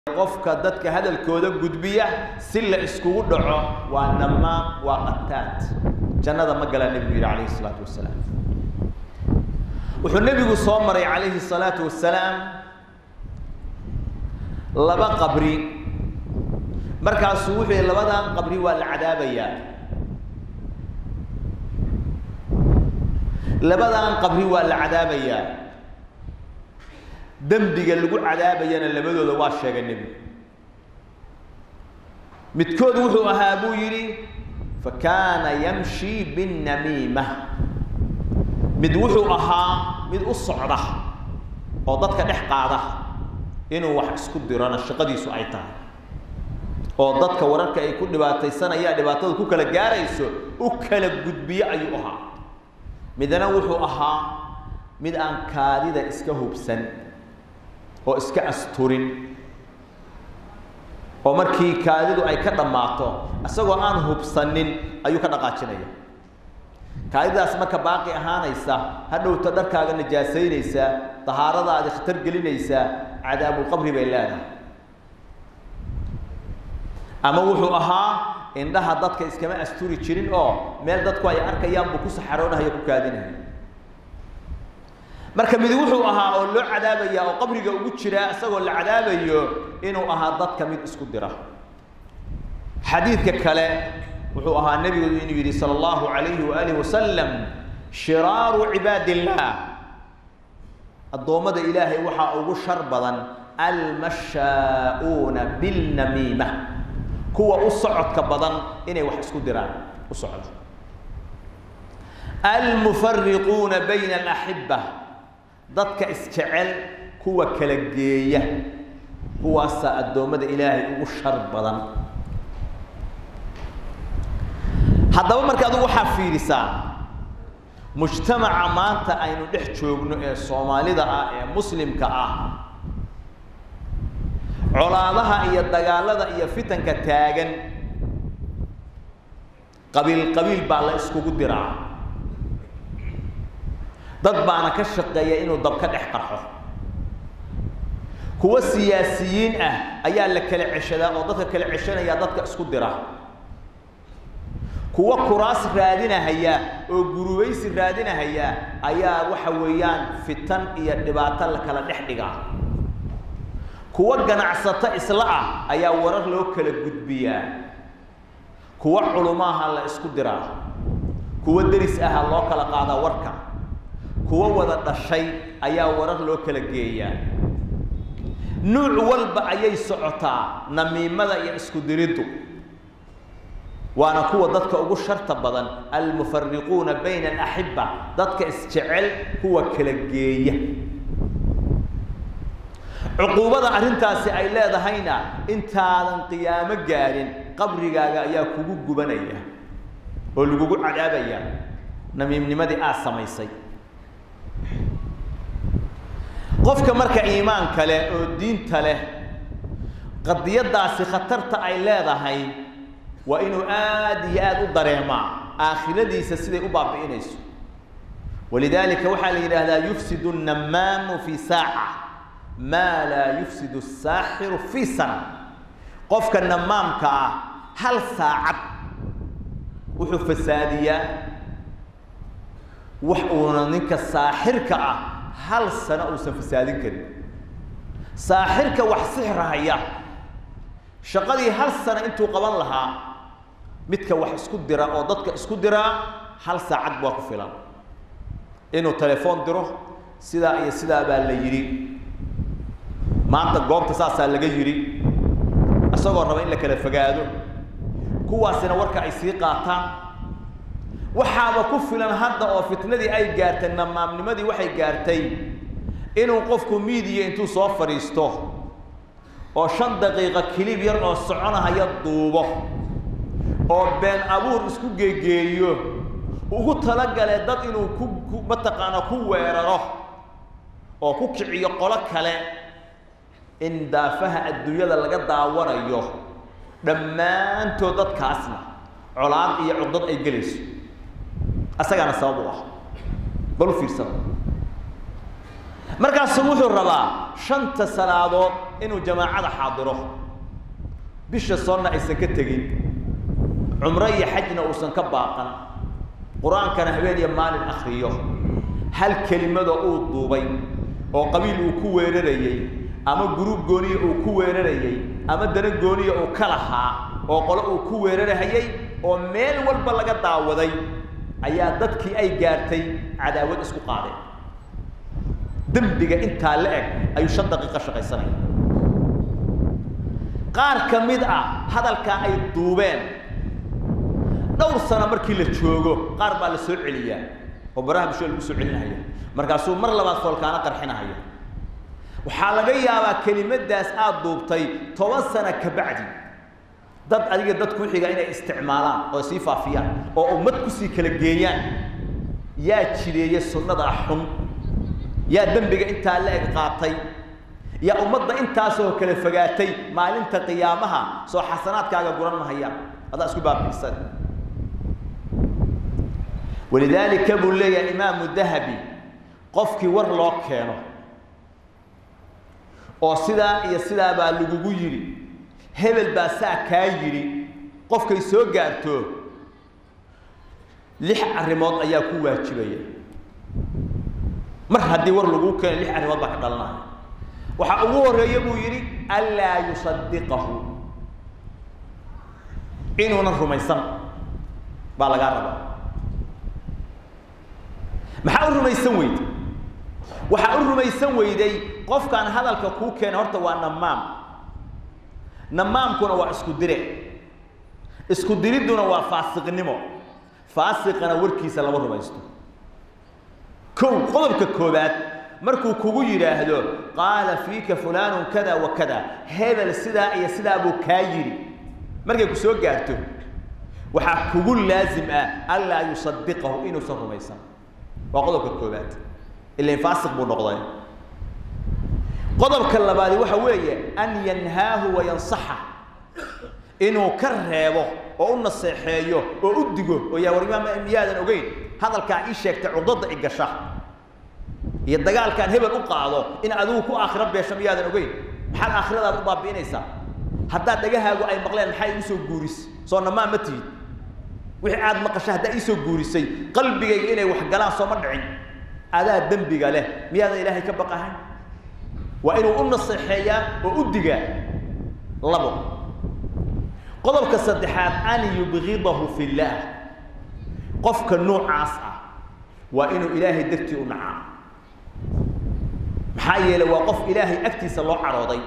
qofka dadka hadalkooda gudbiya si la iskugu dhaco waa namaam waa qataad jannada ma galaa nebigu yidhi calayhi salaatu wasalaam wuxuu nebigu soo maray calayhi salaatu wasalaam laba qabri markaasuu wuxuu yihi labadan qabri waa la cadaabayaa labadan qabri waa la cadaabayaa dembiga lagu cadaabayana labadooda waa sheegay nebigu midkood wuxuu ahaa buu yidhi fakaana yamshi binnamiima mid wuxuu ahaa mid u socda oo dadka dhex qaada inuu wax isku dirona shaqadiisu ay tahay oo dadka wararka ay ku dhibaataysanayaan dhibaatada ku kala gaarayso u kala gudbiyo ayuu ahaa midna wuxuu ahaa mid aan kaadida iska hubsan oo iska asturin oo markii kaadidu ay ka dhammaato isagoo aan hubsanin ayuu ka dhaqaajinaya kaadidaas marka baaqi ahaanaysa hadhowta dharkaaga najaasaynaysaa dahaaradaadi khatar gelinaysaa cadaabulqabri bay leedahay ama wuxuu ahaa indhaha dadka iskama asturi jirin oo meel dadku ay arkayaan buu ku saxaroonahayo ku kaadinaya marka mid wuxuu ahaa oo loo cadaabaya oo qabriga ugu jiraa isagoo la cadaabayo inuu ahaa dadka mid isku dira xadiidka kale wuxuu ahaa nebigu inuu yidhi sala allahu alayhi waaalih wasalam shiraaru cibaad illah addoommada ilaahay waxaa ugu shar badan almashaa'uuna bilnamiima kuwa u socodka badan inay wax isku diraan u socdo almufariquuna bayna alaxiba dadka isjecel kuwa kala geeya kuwaasaa addoommada ilaahay ugu shar badan haddaba marka adigu waxaa fiirisaa mujtamaca maanta aynu dhex joogno ee soomaalida ah ee muslimka ah colaadaha iyo dagaalada iyo fitanka taagan qabiil qabiil baa la iskugu diraa dad baana ka shaqeeya inuu dab ka dhex qarxo kuwa siyaasiyiin ah ayaa la kala ceshadaa oo dadka kala ceshanaya dadka isku dira kuwa kuraas raadinahaya oo gurubaysi raadinahaya ayaa waxa weeyaan fitan iyo dhibaato la kala dhex dhigaa kuwa ganacsato isla ah ayaa warar loo kala gudbiyaa kuwa culumaaha la isku diraa kuwa deris aha loo kala qaadaa warka kuwa wada dhashay ayaa warar loo kala geeyaa nuuc walba ayay socotaa namiimada iyo isku diriddu waana kuwa dadka ugu sharta badan almufariquuna bayna alaxiba dadka isjecel kuwa kala geeya cuquubada arrintaasi ay leedahayna intaadan qiyaamo gaarin qabrigaaga ayaa kugu gubanaya oo lagugu cadaabaya namiimnimadii aad samaysay qofka marka iimaanka leh oo diinta leh qadiyadaasi khatarta ay leedahay waa inuu aada iyo aada u dareemaa aakhiradiisa siday u baabi'inayso walidaalika waxaa la yidhaahdaa yufsidu annamaamu fi saaca maa laa yufsidu asaaxiru fii sana qofka namaamka ah hal saacad wuxuu fasaadiyaa wax uuna ninka saaxirka ah hal sano uusan fasaadin karin saaxirka wax sixrahaya shaqadii hal sano intuu qaban lahaa midka wax isku dira oo dadka isku diraa hal saacad waa ku filan inuu telefoon diro sidaa iyo sidaa baa la yidhi maanta goobta saasaa laga yidhi isagoo raba in la kala fogaado kuwaasina warka ay sii qaataan waxaaba ku filan hadda oo fitnadii ay gaartay namaamnimadii waxay gaartay inuu qofku miidiya intuu soo fadhiisto oo shan daqiiqo kilib yar oo soconahaya duubo oo been abuur isku geegeeyo ugu talagale dad inuu ku mataqaana ku weeraro oo ku kiciyo qolo kale in daafaha adduunyada laga daawanayo dhammaantood dadkaasna colaad iyo cugdad ay gelayso asagaana sabab u ah bal u fiirsada markaasu wuxuu rabaa shanta salaadood inuu jamaacada xaadiro bisha soonna aysan ka tegin cumro iyo xajna uusan ka baaqan qur-aankana habeen iyo maalin akriyo hal kelimada uu duubay oo qabiil uu ku weerarayey ama guruub gooniya uu ku weerarayey ama dana gooniya uu ka lahaa oo qole uu ku weerarahayey oo meel walba laga daawaday ayaa dadkii ay gaartay cadaawad isku qaadeen dembiga intaa la eg ayuu shan daqiiqo shaqaysanaya qaar ka mid ah hadalkaa ay duubeen dhowr sano markii la joogo qaar baa la soo celiyaa oo baraha bulshada lagu soo celinahaya markaasuu mar labaad foolkaano qarxinahaya waxaa laga yaabaa kelimadaas aada duubtay toban sano ka bacdi dad adiga dad ku xiga inay isticmaalaan oo sii faafiyaan oo ummad kusii kala geeyaan yaa jideeya sunnada xun yaa dembiga intaa la eg qaatay yaa ummadda intaasoo kala fogaatay maalinta qiyaamaha soo xasanaadkaaga guran mahayaan adaa isku baabiisan walidaalika buu leeyahay imaamu dahabi qofkii war loo keeno oo sidaa iyo sidaa baa lagugu yidhi hebel baa saa kaa yidhi qofkay soo gaarto lix arrimood ayaa ku waajibaya mar haddii war laguu keeno lix arrimood baa ka dhalanaya waxaa ugu horeeya buu yidhi anlaa yusadiqahu inuunan rumaysan baa lagaa rabaa maxaa u rumaysan weyday waxaa u rumaysan weyday qofkaan hadalka kuu keena horta waa namaam namaamkuna waa isku dire isku diridduna waa faasiqnimo faasiqana warkiisa lama rumaysto kow qodobka koobaad markuu kugu yidhaahdo qaala fiika fulaanun kada wa kada hebel sidaa iyo sidaa buu kaa yidhi markay ku soo gaarto waxaa kugu laasim ah anlaa yusadiqahu inuusan rumaysan waa qodobka koobaad ilan faasiq buu noqday qodobka labaadi waxa weeye an yanhaahu wa yansaxa inuu ka reebo oo u naseexeeyo oo u digo oo yaa war imaam miyaadan ogeyn hadalkaa ii sheegtay cugdada i gasha iyo dagaalkaan hebel u qaado in adigu ku aakhiro beesho miyaadan ogeyn maxaad aakhiradaada u baabi'inaysaa haddaad dhagahaagu ay maqleen maxaa igu soo guuris soo namaa ma tihid wixii aad maqashay haddaa iisoo guurisay qalbigayga inay wax galaan sooma dhicin adaa dembiga leh miyaadan ilaahay ka baqahayn waa inuu u naseexeeyaa oo u digaa labo qodobka saddexaad an yubgidahu fi llaah qofka noocaas ah waa inuu ilaahay dartii u nacaa maxaa yeelay waa qof ilaahay agtiisa loo carooday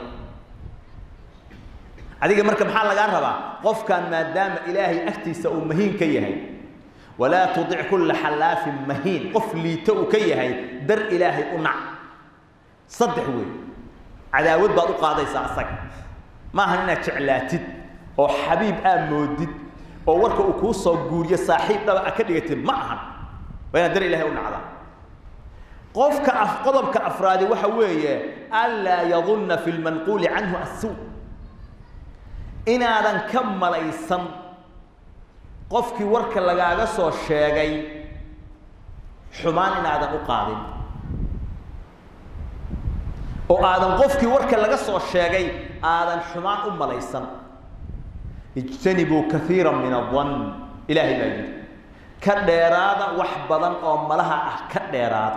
adiga marka maxaa lagaa rabaa qofkan maadaama ilaahay agtiisa uu mahiin ka yahay walaa tudic kulla xallaafin mahiin qof liito uu ka yahay dar ilaahay u nac saddex wey cadaawad baad u qaadaysaa asaga maahan inaad jeclaatid oo xabiib aad moodid oo warka uu kuu soo guuriyo saaxiib dhaba a ka dhigatid ma ahan waa inaad dar ilaahay u nacdaa qofka af qodobka afraadi waxa weeye anlaa yadunna fi lmanquuli canhu assuu inaadan ka malaysan qofkii warka lagaaga soo sheegay xumaan inaadan u qaadin oo aadan qofkii warka laga soo sheegay aadan xumaan u malaysan ijtanibuu kaiira min adan ilaahay baa yidhi ka dheeraada wax badan oo malaha ah ka dheeraada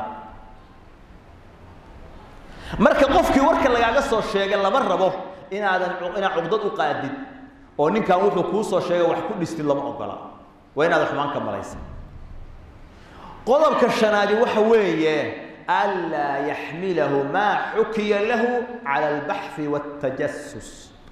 marka qofkii warka lagaaga soo sheegay lama rabo inaadan inaad cugdad u qaadid oo ninkan wuxuu kuu soo sheegay wax ku dhistid lama ogola waa inaadan xumaan ka malaysan qodobka shanaadi waxa weeye anlaa yaxmilahu maa xukiya lahu cala albaxthi waاtajasus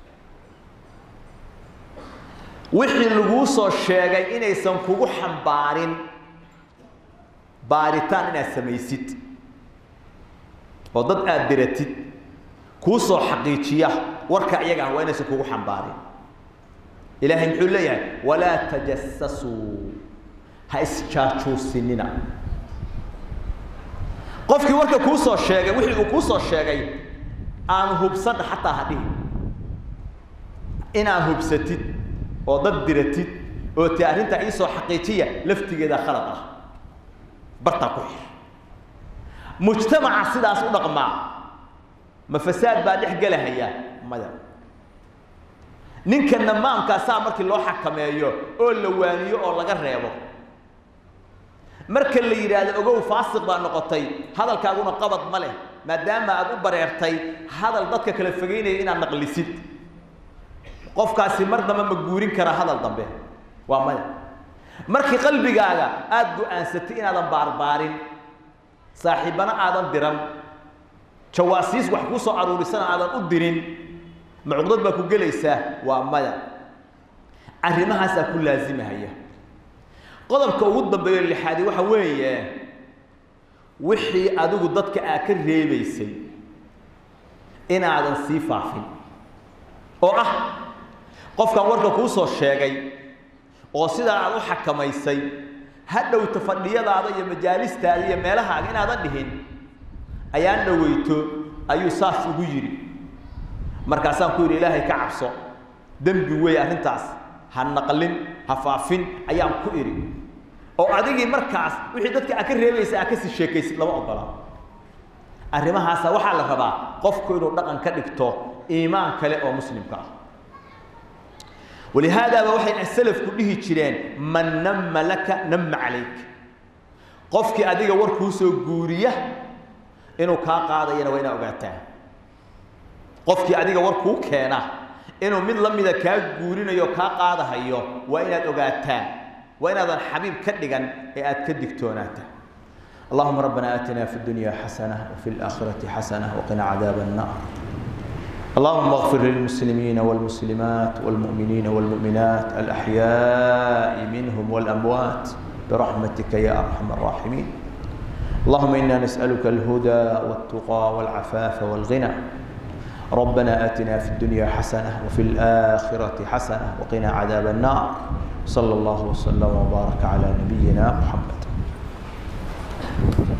wixii laguu soo sheegay inaysan kugu xambaarin baaritaan inaad samaysid oo dad aada diratid kuu soo xaqiijiya warka iyaga ah waa inaysan kugu xambaarin ilaahay muxuu leeyahay walaa tajasasuu ha isjaajuusinina qofkii warka kuu soo sheegay wixii uu kuu soo sheegay aan hubsadha xataa ha dhihi inaad hubsatid oo dad diratid oo ti arrintaa iisoo xaqiijiya laftigeeda khalad ah bartaa ku xir mujtamaca sidaas u dhaqmaa ma fasaad baa dhex gelahaya maya ninka namaamkaasaa markii loo xakameeyo oo la waaniyo oo laga reebo marka la yidhaahdo ogow faasiq baa noqotay hadalkaaguna qabad ma leh maadaama aad u bareertay hadal dadka kala fogeynaya inaad naqlisid qofkaasi mar dambe ma guurin kara hadal dambe waa maya markii qalbigaaga aada go-aansatay inaadan baarbaarin saaxiibbana aadan diran jawaasiis wax kuu soo aruurisana aadan u dirin macuqdad baa ku gelaysaa waa maya arrimahaasaa ku laasimahaya qodobka ugu dambeeyo lixaadi waxa weeye wixii adigu dadka aad ka reebaysay inaadan sii faafin oo ah qofkan warka kuu soo sheegay oo sidaa aad u xakamaysay ha dhowta fadhiyadaada iyo majaalistaada iyo meelahaaga inaadan dhihin ayaan dhoweyto ayuu saas ugu yidhi markaasaan ku yidhi ilaahay ka cabso dembi weeye arrintaas ha naqlin ha faafin ayaan ku idhi oo adigii markaas wixii dadka aad ka reebaysa aad kasii sheekaysid lama ogola arrimahaasa waxaa la rabaa qofku inuu dhaqan ka dhigto iimaan kale oo muslimka ah walihaadaaba waxay salafku dhihi jireen man nama laka nama calayk qofkii adiga war kuu soo guuriya inuu kaa qaadayana waa inaad ogaataa qofkii adiga war kuu keena inuu mid la mida kaa guurinayo kaa qaadahayo waa inaad ogaataa waa inaadan xabiib ka dhigan ee aad ka digtoonaata اللهم ربنا آتنا في الدنيا حسنة وفي الآخرة حسنة وقنا عذاب النار اللهم اغفر للمسلمين والمسلمات والمؤمنين والمؤمنات الأحياء منهم والأموات برحمتك يا أرحم الراحمين اللهم إنا نسألك الهدى والتقى والعفاف والغنى ربنا آتنا في الدنيا حسنة وفي الآخرة حسنة وقنا عذاب النار صلى الله وسلم وبارك على نبينا محمد